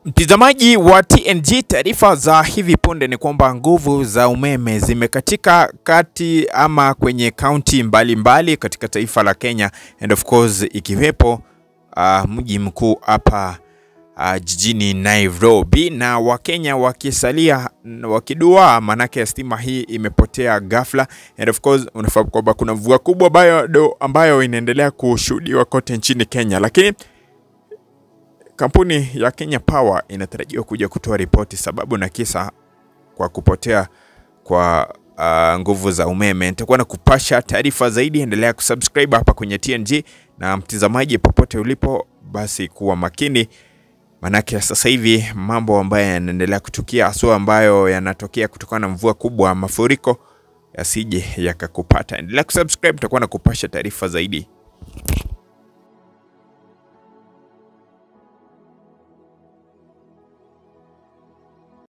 Mtazamaji wa TNG, taarifa za hivi punde ni kwamba nguvu za umeme zimekatika kati ama kwenye kaunti mbalimbali katika taifa la Kenya and of course ikiwepo uh, mji mkuu hapa uh, jijini Nairobi, na Wakenya wakisalia wakidua, manake stima hii imepotea ghafla, and of course unafahamu kwamba kuna mvua kubwa bado ambayo inaendelea kushuhudiwa kote nchini Kenya, lakini Kampuni ya Kenya Power inatarajiwa kuja kutoa ripoti sababu na kisa kwa kupotea kwa uh, nguvu za umeme. Nitakuwa na kupasha taarifa zaidi, endelea kusubscribe hapa kwenye TNG, na mtazamaji popote ulipo, basi kuwa makini, manake sasa hivi mambo ambayo yanaendelea kutukia, haswa ambayo yanatokea kutokana na mvua kubwa, mafuriko yasije yakakupata. Endelea kusubscribe, nitakuwa na kupasha taarifa zaidi.